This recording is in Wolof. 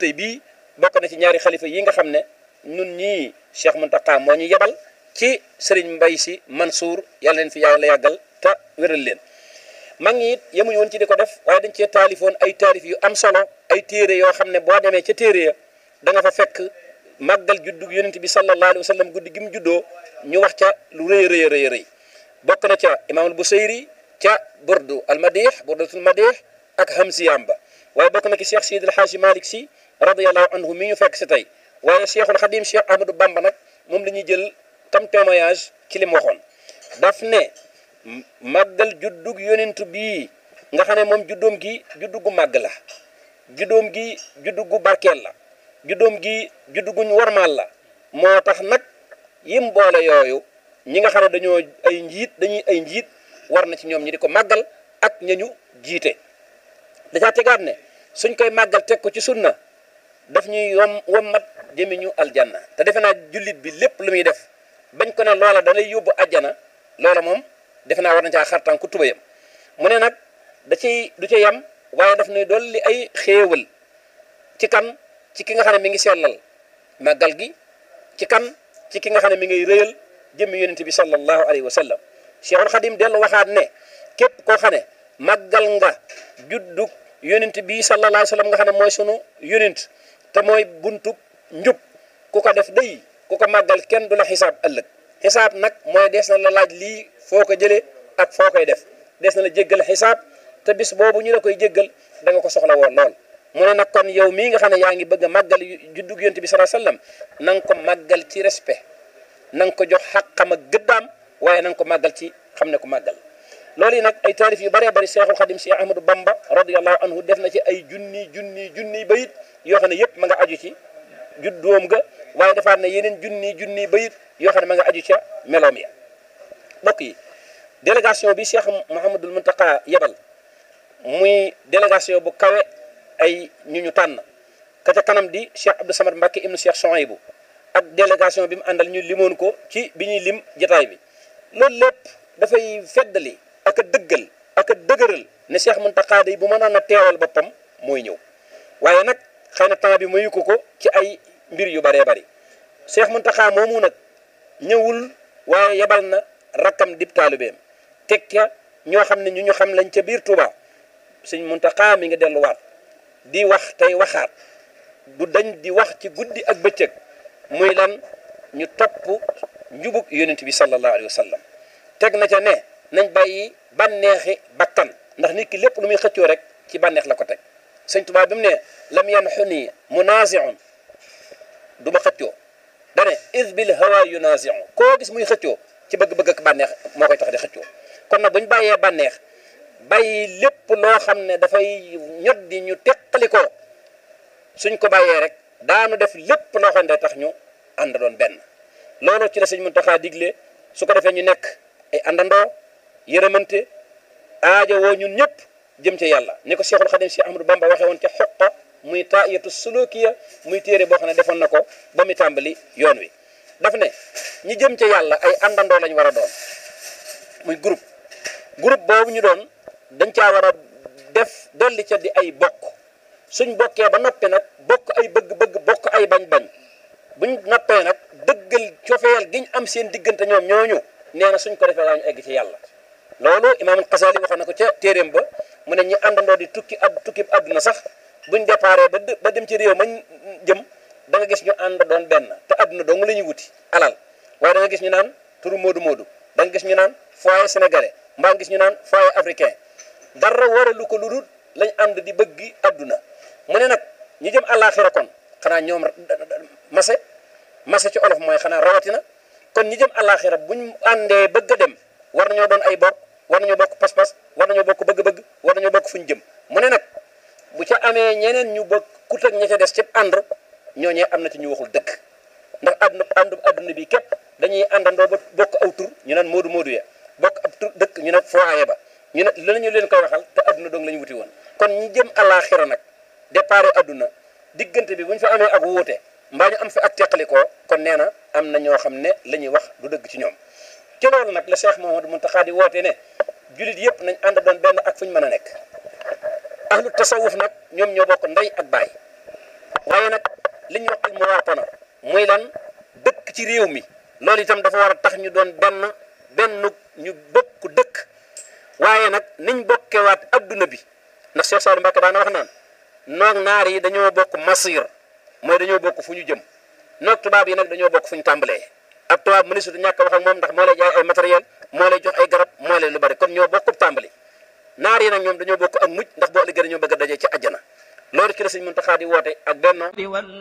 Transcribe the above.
tey bii bokk na ci ñaari xalifa yi nga xam ne ñun ñii Cheikh Mountakha moo ñu yebal ci Serigne Mbaye Sy Mansour yàlla leen fi yàlla yàggal te wéral leen mag ñi it yemuñu woon ci di ko def waaye dañ cee taalifoon ay taalif yu am solo ay téere yoo xam ne boo demee ca téere ya da nga fa fekk màggal juddu yonent bi sallallahu alayhi wa sallam guddi gi mu juddoo ñu wax ca lu rëy rëy rëy rëy bokk na ca imaamul Busayri ca burdu al madih burdatul madih ak hamsiyam ba waaye bokk na ki Cheikh Sidi El Hadji Malick Sy radiyallahu anhu mi ñu fekk si tey waaye Cheikhul Khadim Cheikh Ahmadou Bamba nag moom la ñuy jël tam témoignage ci li mu waxoon daf ne màggal juddug yonent bii nga xam ne moom juddoom gi juddu gu màgg la juddoom gi juddu gu barkeel la juddoom gi juddu guñ warmaal la moo tax nag yim boole yooyu ñi nga xam ne dañoo ay njiit dañuy ay njiit war na ci ñoom ñi di ko màggal ak ñañu jiite dacaa tegaat ne suñ koy màggal teg ko ci sunna daf ñuy yom wommat jëmi ñu aljanna te defe naa jullit bi lépp lu muy def bañ ko ne loola da lay yóbbu ajjana loola moom defe naa war na caa xartaan ku tubayam mu ne nag da ciy du ca yem waaye daf nuy dolli ay xéewal ci kan ci ki nga xam ne mi ngi sellal màggal gi ci kan ci ki nga xam ne mi ngay rëyal jëmmi yonent bi sallallahu alayhi wa sallam Cheikhul Khadim dellu waxaat ne képp koo xam ne màggal nga juddug yonent bi sallallahu alayhi wa sallam nga xam ne mooy sunu yonent te mooy buntub njub ku ko def day ku ko màggal kenn du la xisaab ëllëg xisaab nag mooy des na la laaj lii foo ko jëlee ak foo koy def des na la jéggal xisaab te bis boobu ñu la koy jéggal da nga ko soxla woon lool mu ne nag kon yow mii nga xam ne yaa ngi bëgg a màggal juddug yonent bi sallallahu alayhi wa sallam na nga ko màggal ci respect na nga ko jox xàqam ak gëddaam waaye na nga ko màggal ci xam ne ko màggal loolu yi nag ay taarif yu bëree bëri Cheikhul Khadim Cheikh Ahmadou Bamba radiyallahu anhu def na ci ay junni junni junni bayit yoo xam ne yëpp ma nga aju ci juddoom ga waaye defaat na yeneen junni junni bayit yoo xam ne ma nga aju ca meloom ya mbokk yi délégation bi Cheikh Mouhamadul Mountakha yebal muy délégation bu kawe ay ñu ñu tànn ka ca kanam di Cheikh Abdou Samad Mbacke ibnu Cheikh Souhaïbou ak délégation bi mu àndal ñu limoon ko ci bi ñuy lim jotaay bi loolu lépp dafay feddali ak a dëggal ak a dëgëral ne Cheikh Mountakha day bu mënoon a teewal boppam mooy ñëw waaye nag xëy na temps bi mayu ko ko ci ay mbir yu bëree bëri Cheikh Mountakha moomu nag ñëwul waaye yebal na rakkam dib taalibeem teg ca ñoo xam ne ñu ñu xam lañ ca biir Touba sëñ Mountakha mi nga delluwaat di wax tey waxaat du dañ di wax ci guddi ak bëccëg muy lan ñu topp njubug yonent bi sallallahu alayhi wa sallam teg na ca ne nañ bàyyi bànneexi bakkan ndax nit ki lépp lu muy xëccoo rek ci bànneex la ko teg sëñ Tuubaa bi mu ne lam yanxuni munaasiun du ma xëccoo dane is bil hawa yunaasiu koo gis muy xëccoo ci bëgg-bëgg ak bànneex moo koy tax di xëccoo kon nag bu ñu bàyyee bànneex bàyyi lépp loo xam ne dafay ñot di ñu teqali ko suñ ko bàyyee rek daanu def lépp loo xam ne tax ñu ànd doon benn loolu ci la sëñ Muntaxa digle su ko defee ñu nekk ay àndandoo yërëmante aajo woo ñun ñëpp jëm ci yàlla ni ko Cheikhul Khadim Cheikh Ahmadou Bamba waxee woon ca xoqa muy taayatu sulukiya muy téere boo xam ne defoon na ko ba mu tàmbali yoon wi daf ne ñi jëm ca yàlla ay àndandoo lañ war a doon muy groupe groupe boobu ñu doon dañ caa war a def dolli ca di ay bokk suñ bokkee ba noppi nag bokk ay bëgg-bëgg bokk ay bañ-bañ buñ noppee nag dëggal cofeel giñ am seen diggante ñoom ñooñu nee na suñ ko defee daañu egg ci yàlla loolu imaamul Xasaali waxoon na ko ca téeréem ba mu ne ñi àndandoo di tukki ad tukki àdduna sax buñ déparé ba ba dem ci réew mañ jëm da nga gis ñu ànd doon benn te àdduna dong la ñuy wuti alal waaye da nga gis ñu naan turu moodu moodu da nga gis ñu naan foyer sénégalais mbaa nga gis ñu naan foyer africain dara waralu ko lu dul lañ ànd di bëggi àdduna mu ne nag ñi jëm àllaaxira kon xanaa ñoom mase mase ci olof mooy xanaa rawatina kon ñi jëm àllaaxira buñ àndee bëgg a dem war nañoo doon ay bokk war nañoo bokk pas-pas war nañoo bokk bëgg-bëgg war nañoo bokk fuñ jëm mu ne nag bu ca amee ñeneen ñu bëgg ku teg ña ca des ci ànd ñooñee am na ci ñu waxul dëgg ndax àdduna àndu àdduna bi képp dañuy àndandoo ba bokk aw tur ñu naan moodu moodu ya bokk ab tur dëkk ñu ne foyer ba ñu ne lanañu leen koy waxal te àdduna dong la ñu wuti woon kon ñi jëm àllaaxira nag départ àdduna diggante bi bu ñu fa amee ak wuute mbaa ñu am fi ak teqalikoo kon nee na am na ñoo xam ne la ñuy wax du dëgg ci ñoom ci loolu nag la Cheikh Mouhamadou Mountakha di woote ne julit yëpp nañ ànd doon benn ak fu ñu mën a nekk ahlu tasawuf nag ñoom ñoo bokk ndey ak baay waaye li ñuy wax al muwaatana muy lan dëkk ci réew mi loolu itam dafa war a tax ñu doon benn benn ñu bokk dëkk waaye nag niñ bokkewaat adduna bi ndax Cheikh Saliou Mbacké daana wax naan noog naar yi dañoo bokk masir mooy dañoo bokk fu ñu jëm noog tubaab yi nag dañoo bokk fu ñu tàmbalee ab tubaab mu ne sutu ñàkk wax ak moom ndax moo lay jaay ay matériel moo lay jox ay garab moo lay lu bari kon ñoo bokk tàmbali naar yi nag ñoom dañoo bokk ak mujj ndax boo liggéey dañoo bëgg a daje ci àjjana loolu ci la sëñ Muntaxa di woote ak benn